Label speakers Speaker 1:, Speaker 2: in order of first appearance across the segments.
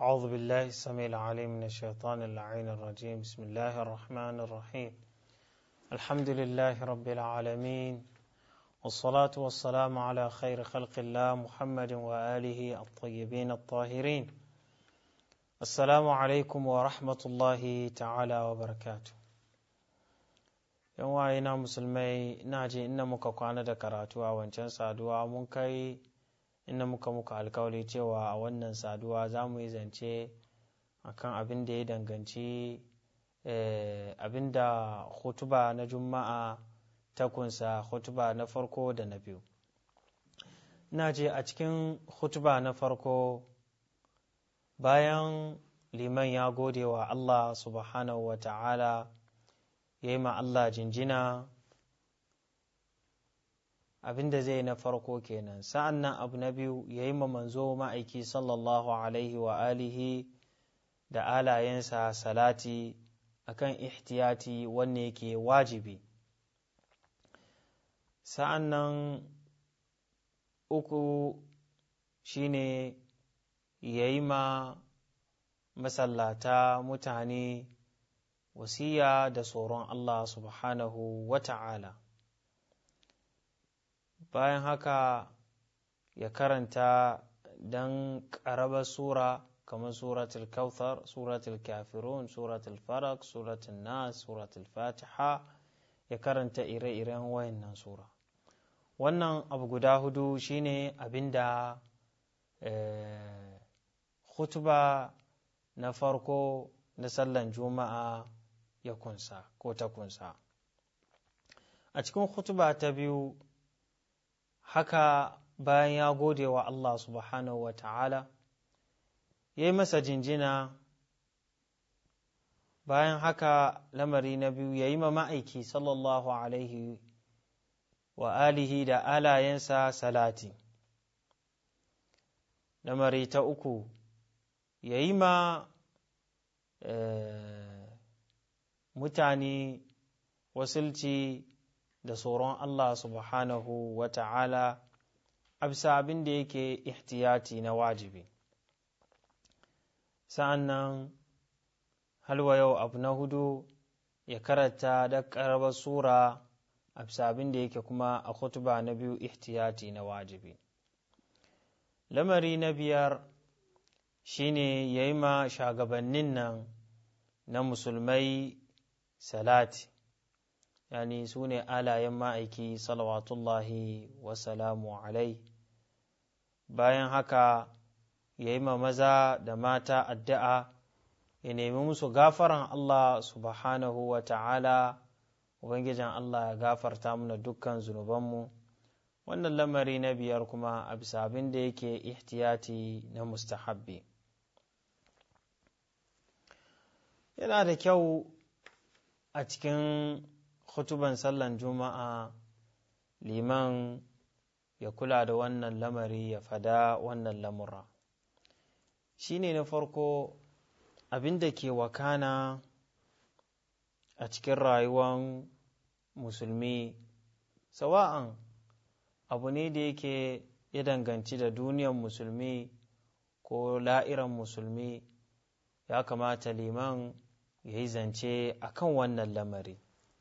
Speaker 1: أعوذ بالله السميع العليم من الشيطان اللعين الرجيم بسم الله الرحمن الرحيم الحمد لله رب العالمين والصلاة والسلام على خير خلق الله محمد وآله الطيبين الطاهرين السلام عليكم ورحمة الله تعالى وبركاته yan waye na musulmai ina je inda muka kwana da karatu a wancan saduwa mun kai inda muka muka alkawari cewa a wannan saduwa za mu yi zance akan abin da ya danganci abin da hutuba na juma'a ta kunsa hutuba na farko da na biyu ina je a cikin hutuba na farko bayan liman ya gode wa allah subhanahu wa ta'ala ya yi ma Allah jinjina abin da zai na farko kenan sa'an nan abu na biyu ya yi ma manzo ma'aiki sallallahu alaihi wa alihi da alayensa salati akan ihtiyati wanne yake wajibi sa'an nan uku shine ya yi ma masallata mutane wasiya da tsoron Allah subhanahu wa ta'ala bayan haka ya karanta don ƙarabar sura kamar suratul kauthar suratul kafirun suratul farak suratul nas suratul fatiha ya karanta ire-iren wayannan sura wannan abu guda hudu shine abinda khutba na farko na sallan juma'a ya kunsa ko ta kunsa a cikin hutuba ta biyu haka bayan ya gode wa Allah subhanahu wa ta'ala ya yi masa jinjina bayan haka lamari na biyu ya yi ma ma'aiki sallallahu alaihi wa alihi da alayensa salati lamari ta uku ya yi ma mutane wasilci da tsoron Allah subhanahu wa ta'ala a bisa abin da yake ihtiyati na wajibi sa'an nan halwa yau abu na hudu ya karanta da ƙarbar sura a bisa abin da yake kuma a kutuba na biyu ihtiyati na wajibi lamari na biyar shine ya yi ma shagabannin nan na musulmai salati yani su ne alayen ma'aiki salawatullahi wasalamu alai bayan haka ya yi ma maza da mata addu'a ya nemi musu gafaran Allah subhanahu wa ta'ala Ubangijin Allah ya gafarta mana dukkan zunubanmu wannan lamari na biyar kuma a bisa abin da yake ihtiyati na mustahabbi yana da kyau a cikin hutuban sallan juma'a liman ya kula da wannan lamari ya fada wannan lamura shi ne na farko abin da ke wakana a cikin rayuwan musulmi sawa'an abu ne da yake ya danganci da duniyar musulmi ko la'iran musulmi ya kamata liman ya yi zance a kan wannan lamari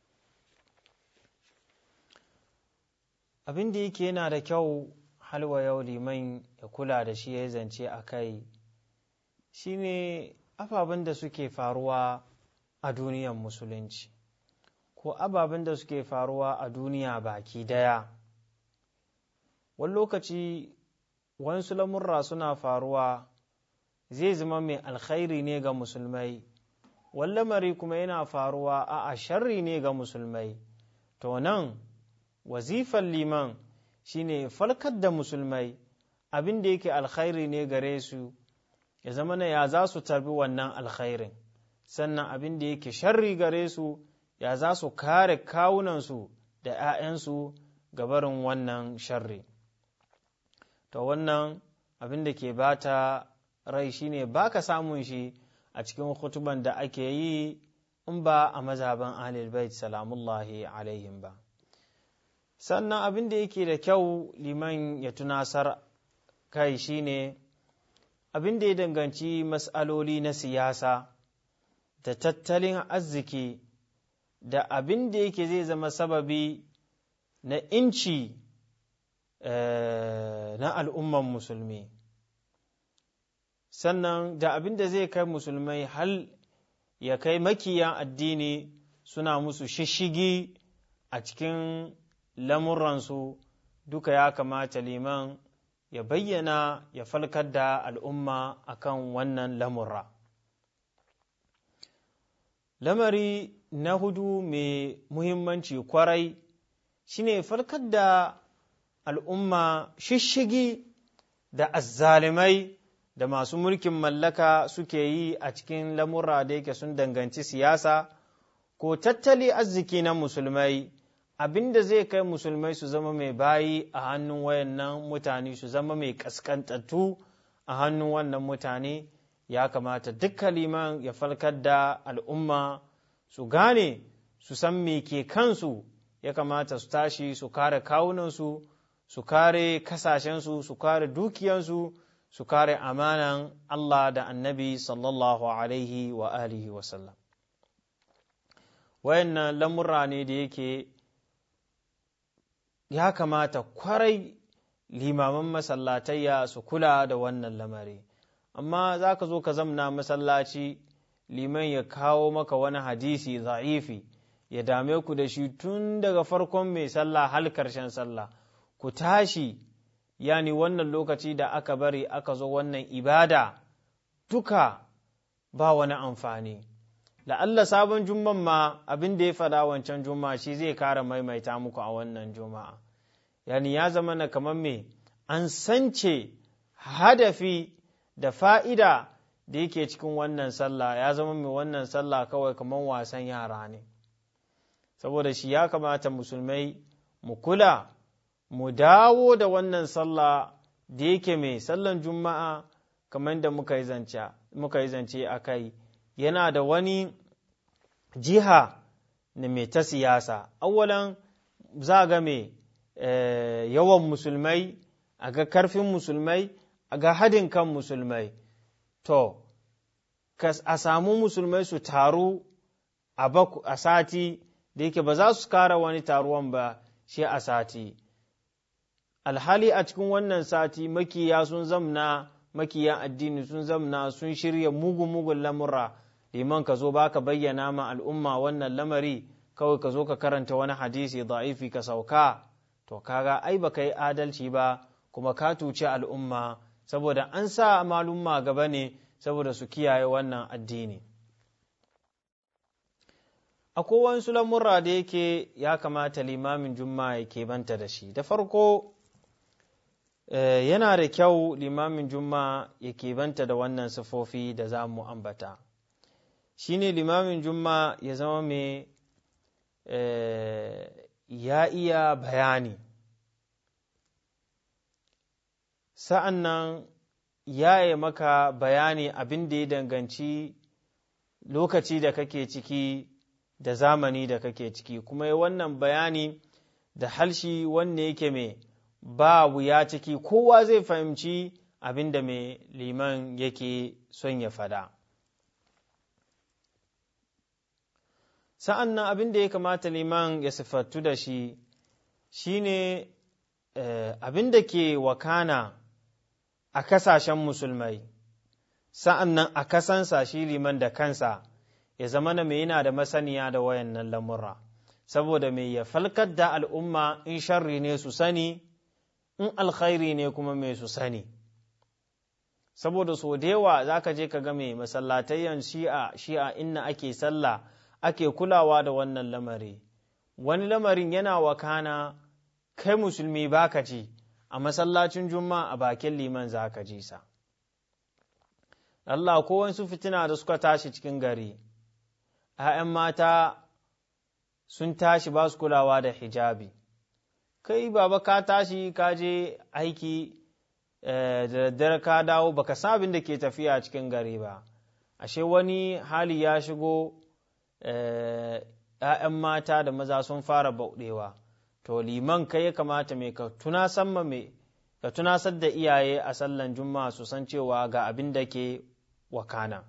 Speaker 1: abin da yake yana da kyau halwa yau liman ya kula da shi ya yi zance a kai shine ababen da suke faruwa a duniyar musulunci ko ababen da suke faruwa a duniya baki daya wani lokaci wasu lamurra suna faruwa zai zama mai alkhairi ne ga musulmai wani lamari kuma yana faruwa a sharri ne ga musulmai to nan wazifan liman shine falkar da musulmai abin da yake alkhairi ne gare su ya zama na ya za su tarbi wannan alkhairin sannan abin da yake sharri gare su ya za su kare kawunansu da 'ya'yansu gabarin wannan sharri to wannan abin da ke bata rai shine ba ka samun shi a cikin hutuban da ake yi in ba a mazhaban ahlul bait salamullahi alaihim ba sannan abin da yake da kyau liman ya tunasar kai shine abin da ya danganci mas'aloli na siyasa da tattalin arziki da abin da yake zai zama sababi na inci na al'umman musulmi sannan da abin da zai kai musulmai hal ya kai makiyan addini suna musu shishigi a cikin lamuransu duka ya kamata liman ya bayyana ya falkar da al'umma akan wannan lamurra lamari na hudu mai muhimmanci kwarai shine farkar da al'umma shishigi da azzalimai da masu mulkin mallaka suke yi a cikin lamurra da yake sun danganci siyasa ko tattali arziki na musulmai abinda zai kai musulmai su zama mai bayi a hannun wayannan mutane su zama mai kaskantattu a hannun wannan mutane ya kamata duk liman ya falkar da al'umma su gane su san me ke kansu ya kamata su tashi su kare kawunansu su kare kasashensu su kare dukiyansu su kare amanan Allah da annabi sallallahu alaihi wa alihi wasallam wayannan lamurra ne da yake ya kamata kwarai limaman masallatayya su kula da wannan lamari amma za ka zo ka zamna masallaci liman ya kawo maka wani hadisi za'ifi ya dame ku da shi tun daga farkon mai sallah hal karshen sallah ku tashi yani wannan lokaci da aka bari aka zo wannan ibada duka ba wani amfani la'alla sabon jumman ma abin da ya faɗa wancan juma'a shi zai kara maimaita muku a wannan juma'a yani ya zama na kamar me an sance hadafi da fa'ida da yake cikin wannan sallah ya zama mai wannan sallah kawai kamar wasan yara ne saboda shi ya kamata musulmai mu kula mu dawo da wannan sallah da yake mai sallan juma'a kamar da muka yi zance a kai yana da wani jiha na mai ta siyasa awwalan za ga mai yawan musulmai a ga karfin musulmai a ga hadin kan musulmai to a samu musulmai su taru a sati da yake ba za su kara wani taruwan ba shi a sati alhali a cikin wannan sati makiya sun zamna makiyan addini sun zamna sun shirya mugun-mugun lamura liman ka zo ba ka bayyana ma al'umma wannan lamari kawai ka zo ka karanta wani hadisi da'ifi ka sauka to kaga ai ba ka yi adalci ba kuma ka tuci al'umma saboda an sa malumma gaba ne saboda su kiyaye wannan addini akwai wasu lamurra da yake ya kamata limamin juma'a ya keɓanta da shi da farko yana da kyau limamin juma'a ya keɓanta da wannan sifofi da za mu ambata shi ne limamin juma'a ya zama mai ya iya bayani sa'an nan ya yi maka bayani abin da ya danganci lokaci da kake ciki da zamani da kake ciki kuma ya wannan bayani da halshi wanne yake mai ba wuya ciki kowa zai fahimci abin da mai liman yake son ya fada sa'an nan abin da ya kamata liman ya siffattu da shi shine abin da ke wakana a kasashen musulmai sa'an nan a kasansa shi liman da kansa ya zama na mai yana da masaniya da wayannan lamurra saboda mai ya falkar da al'umma in sharri ne su sani in alkhairi ne kuma mai su sani saboda so da yawa za ka je ka ga mai masallatayyan shi'a shi'a inna ake sallah ake kulawa da wannan lamari wani lamarin yana wakana kai musulmi baka ji a masallacin juma'a a bakin liman za ka ji sa Allah ko wasu fitina da suka tashi cikin gari ‘ya'yan mata sun tashi ba su kulawa da hijabi kai baba ka tashi ka je aiki da daddare ka dawo baka san abin da ke tafiya cikin gari ba ashe wani hali ya shigo ‘ya'yan mata da maza sun fara bauɗewa to liman kai ya kamata mai ka tuna samma mai ka tunasar da iyaye a sallan juma'a su san cewa ga abin da ke wakana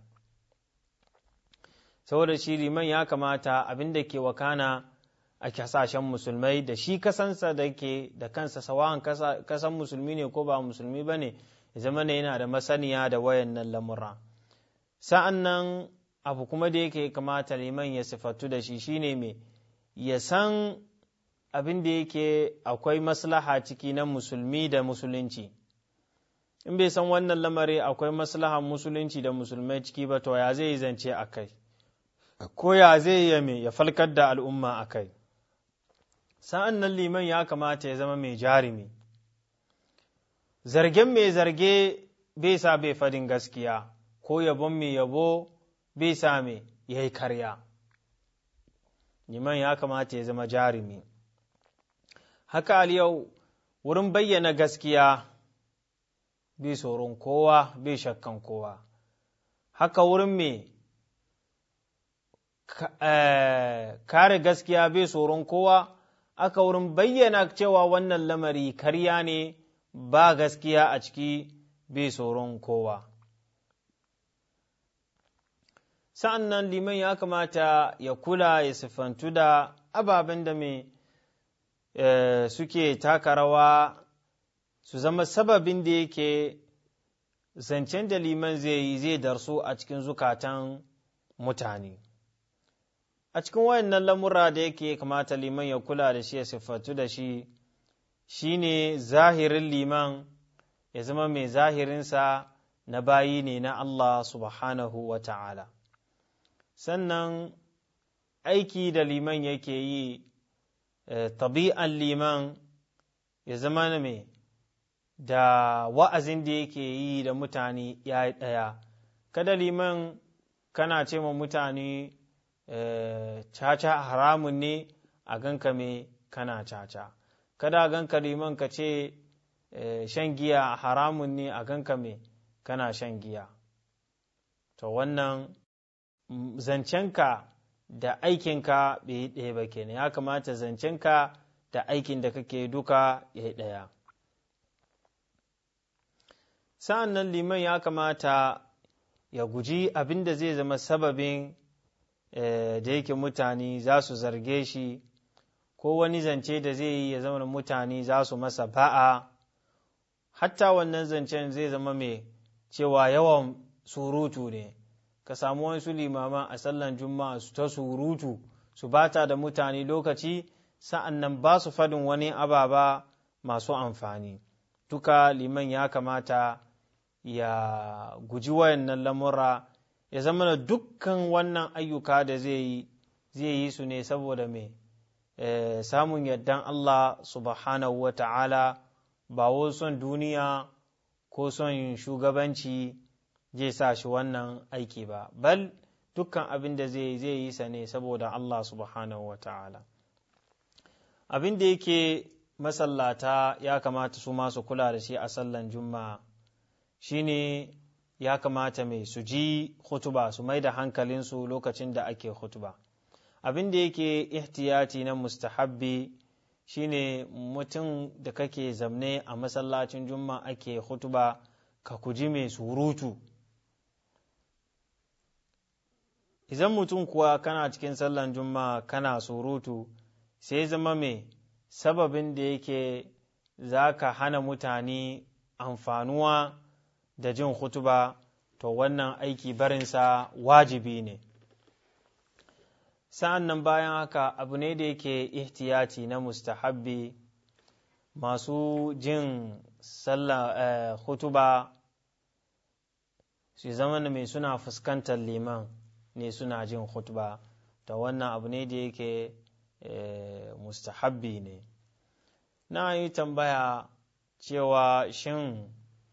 Speaker 1: saboda shi liman ya kamata abin da ke wakana a kasashen musulmai da shi kasansa da ke da kansa sawan kasan musulmi ne ko ba musulmi ba ne zama ne yana da masaniya da wayannan lamura sa'an nan abu kuma da yake kamata liman ya sifatu da shi shine mai ya san abin da yake akwai maslaha ciki na musulmi da musulunci in bai san wannan lamari akwai maslaha musulunci da musulmai ciki ba to ya zai zance a kai ko ya zai ya me ya falkar da al'umma a kai sa'an nan liman ya kamata ya zama mai jarumi zargen mai zarge bai sa bai fadin gaskiya ko yabon mai yabo bai sa mai ya yi karya liman ya kamata ya zama jarumi haka al yau wurin bayyana gaskiya bai tsoron kowa bai shakkan kowa haka wurin mai kare gaskiya bai tsoron kowa aka wurin bayyana cewa wannan lamari karya ne ba gaskiya a ciki bai tsoron kowa sa'an nan liman ya kamata ya kula ya siffantu da ababen da mai suke taka rawa su zama sababin da yake zancen da liman zai yi zai darsu a cikin zukatan mutane a cikin wayannan lamura da yake kamata liman ya kula da shi ya siffatu da shi shine zahirin liman ya zama mai zahirinsa na bayi ne na Allah subhanahu wa ta'ala sannan aiki da liman yake yi tabi'an liman ya zama na mai da wa'azin da yake yi da mutane ya yi ɗaya kada liman kana ce ma mutane caca haramun ne a ganka me kana caca kada a ganka liman ka ce shan giya haramun ne a ganka me kana shan giya to wannan zancenka da aikinka bai yi ɗaya ba kenan ya kamata zancenka da aikin da kake duka ya yi ɗaya sa'an nan liman ya kamata ya guji abin da zai zama sababin da yake mutane za su zarge shi ko wani zance da zai yi ya zama mutane za su masa ba'a hatta wannan zancen zai zama mai cewa yawan surutu ne ka samu wasu limama a sallan juma'a su ta surutu su bata da mutane lokaci sa'an nan ba su fadin wani ababa masu amfani duka liman ya kamata ya guji wayannan lamura ya zama da dukkan wannan ayyuka da zai yi zai yi su ne saboda mai samun yardan Allah subhanahu wa ta'ala ba wo son duniya ko son shugabanci zai sa shi wannan aiki ba bal dukkan abin da zai zai yi sa ne saboda Allah subhanahu wa ta'ala abin da yake masallata ya kamata su masu kula da shi a sallan juma'a shine ya kamata mai su ji hutuba su mai da hankalinsu lokacin da ake hutuba abin da yake ihtiyati na mustahabbi shine mutum da kake zamne a masallacin juma'a ake hutuba ka kuji mai surutu idan mutum kuwa kana cikin sallan juma'a kana surutu sai zama mai sababin da yake za ka hana mutane amfanuwa da jin hutuba to wannan aiki barinsa wajibi ne sa'an nan bayan haka abu ne da yake ihtiyati na mustahabbi masu jin sallah hutuba su zama mai suna fuskantar liman ne suna jin hutuba to wannan abu ne da yake mustahabbi ne na yi tambaya cewa shin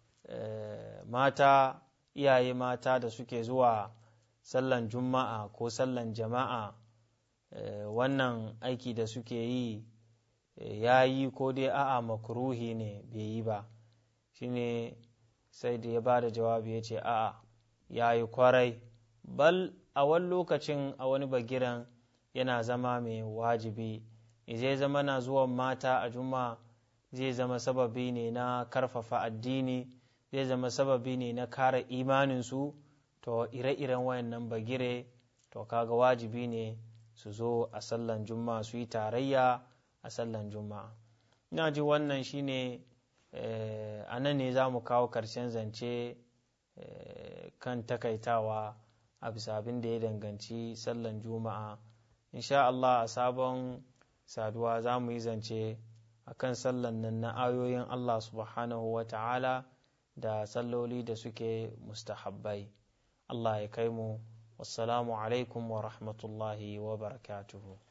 Speaker 1: mata iyaye mata da suke zuwa sallan juma'a ko sallan jama'a wannan aiki da suke yi ya yi ko dai a'a makruhi ne bai yi ba shine sai da ya ba da jawabi ya ce a'a ya yi kwarai bal a wani lokacin a wani bagiran yana zama mai wajibi zai zama na zuwan mata a juma'a zai zama sababi ne na karfafa addini zai zama sababi ne na kare imaninsu to ire-iren wayannan bagire to kaga wajibi ne su zo a sallan juma'a su yi tarayya a sallan juma'a ina ji wannan shine a nan ne za mu kawo karshen zance kan takaitawa a bisa abin da ya danganci sallan juma'a insha Allah a sabon saduwa za mu yi zance a kan sallan nan na ayoyin Allah subhanahu wa ta'ala da salloli da suke mustahabbai Allah ya kai mu wassalamu alaikum wa rahmatullahi wa barakatuhu